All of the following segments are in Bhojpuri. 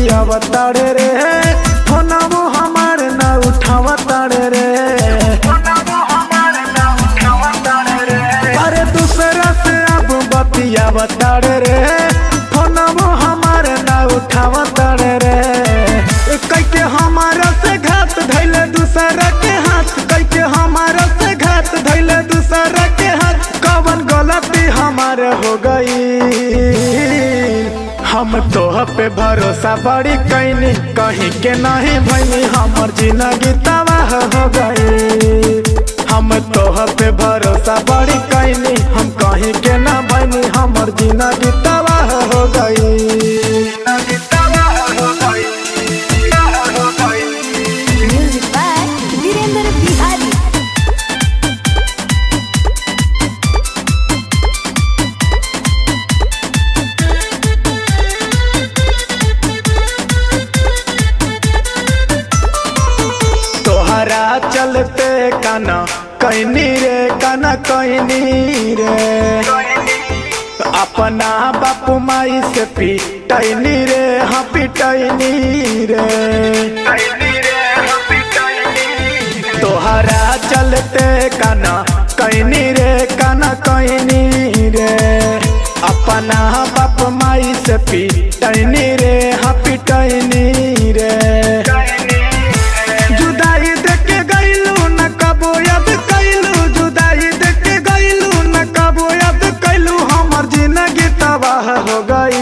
बतियावताड़े रे फोनवो हमार ना उठावताड़े रे अरे दूसरा से अब बतियावताड़े रे फोनवो हमार ना उठावताड़े रे कैके हमारा से घात धैले दूसरा के हाथ कैके हमारा से घात धैले दूसरा के हाथ कवन गलती हमारे हो गई हम तोह पे भरोसा बड़ी कैनी कहीं के नहीं भैनी हमर जिंदगी तबाह हो गई हम तोह पे भरोसा बड़ी कैनी हम कहीं के ना भैनी हमर जिंदगी तबाह हो गई Music by Virender Bihari. तोहरा चलते काना कैनी रे काना कैनी रे अपना बापू माई से पिटैनी रे हाँ पिटैनी रे तोहरा चलते काना कैनी रे काना कैनी रे अपना बाप माई से पिटैनी रे हाँ पिटैनी रे जुदाई देके गईलू न कबो याद कैलू जुदाई देके गईलू न कबो याद कैलू हमर जिंदगी तबाह हो गई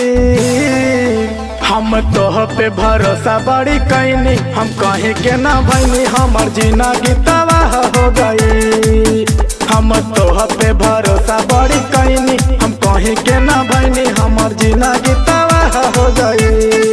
हम तोह पे भरोसा बड़ी कैनी हम कहीं के ना भैनी हमर जिंदगी तबाह हो गई हम तोह पे भरोसा बड़ी कैनी हम कहीं के ना भैनी हमर जिंदगी तबाह हो गई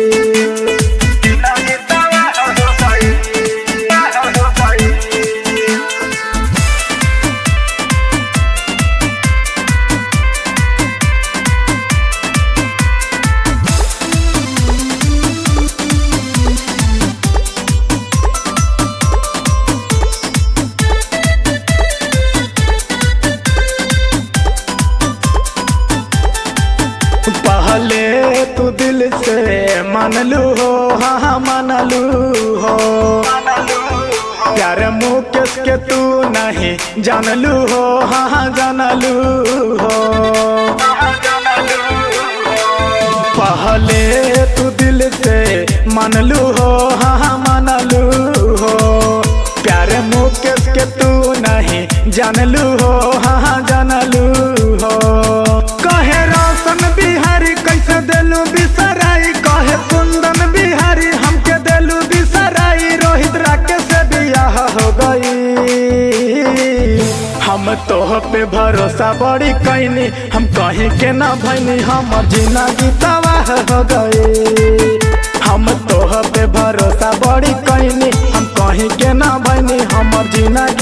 पहले तू दिल से मानलू हो हाँ हाँ मानलू हो प्यार मुकेश के तू नहीं जानलू हो हाँ हाँ जानलू हो पहले तू दिल से मानलू हो हाँ हाँ मानलू हो प्यार मुकेश के तू नहीं जानलू हो हाँ हाँ जानलू हो कहे रोशन बिहारी कैसे देलू बिसराई कहे कुंदन बिहारी हमके देलू बिसराई रोहित राकेश से बियाह हो गई हम तोह पे भरोसा बड़ी कैनी हम कहीं के ना भैनी हमर जिंदगी तबाह हो गई हम तोह पे भरोसा बड़ी कैनी हम कहीं के ना भैनी हमर जिंदगी